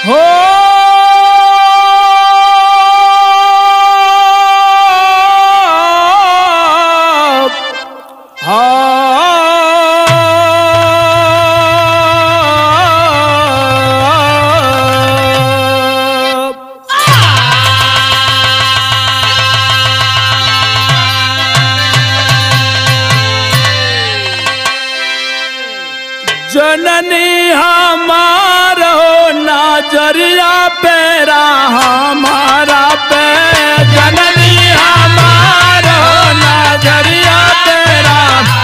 हो हाँ जननी हमारो नजरिया पेरा हमारा पे जननी हमारो नजरिया पेरा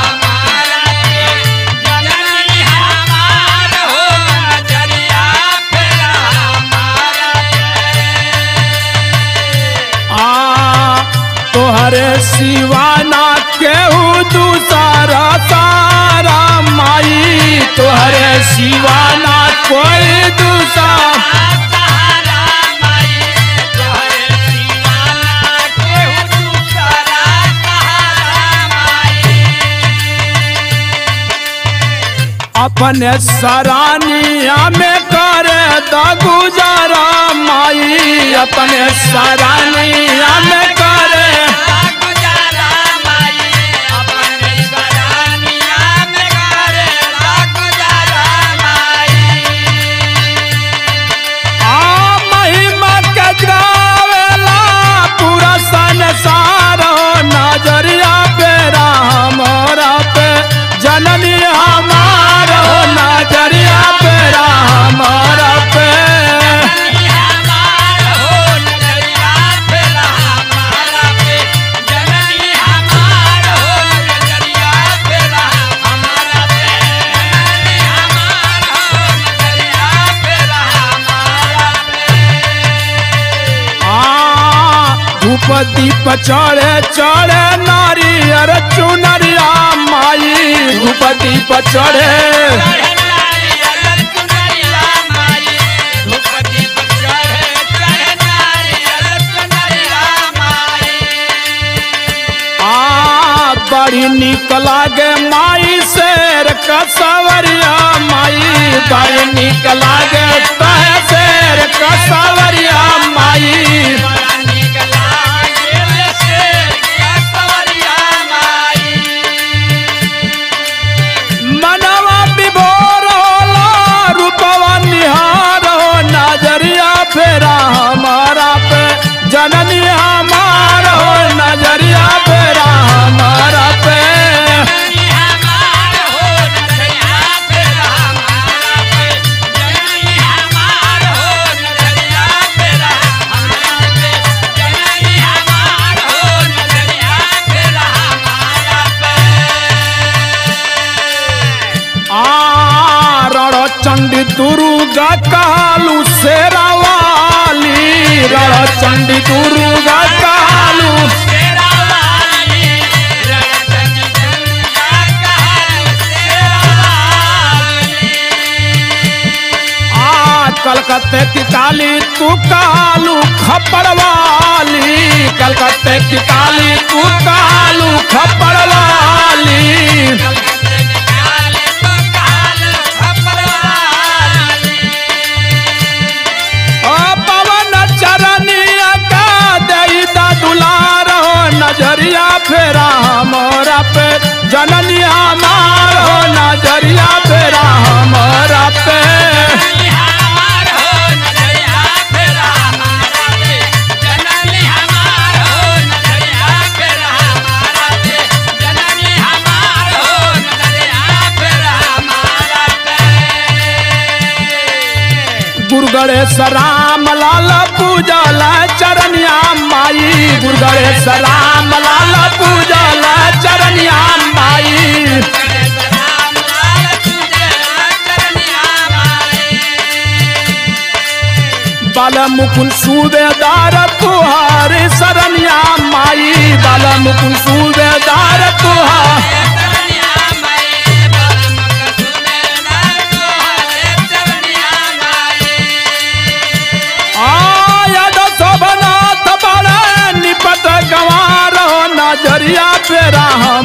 आ तोहरे सिवाना केहू दूसरा सारा माई तोहरे सिवाना कोई दूसरा अपने सरानिया में करे द गुजारा माई अपने सरानिया में करे आ महिमा के गावेला पूरा संसार नजरिया पे हमारा पे जननी हमारा नजरिया पे हमारा पे आ धूप दीप चढ़े चढ़े नारियर चुनरिया माई धूप दीप चढ़े आ बड़ी निक लागे माई शेर कसवरिया माई बड़ी निक लागे तह शेर कसवरिया माई मनवा विभोर होला रूपवा निहार हो नजरिया फेरा हमारा पे जननी हमार हो नजरिया फेरा हमारा पे आ रण चंडी दुर्गा कालू शेरावाली रण चंडी दुर्गा कालू आ कलकत्ते की काली तू कालू खपड़वाली कलकत्ते की काली तू कालू खपड़वाली ओ पवन चरनिया का दई दा दुलार हो नजरिया फेरा हमारा पे जननी हमार हो नजरिया फेरा हमारा पे गुरु गणेश राम लाल पूजल चरनिया माई गुरु गणेश राम लाल पूजल चरनिया माई बाल मुकुल सूबेदार तुहार शरनिया माई बाल मुकुल सूबेदार तुहार आयद शोभनाथ बड़े निपट गंवार हो नजरिया पे रहा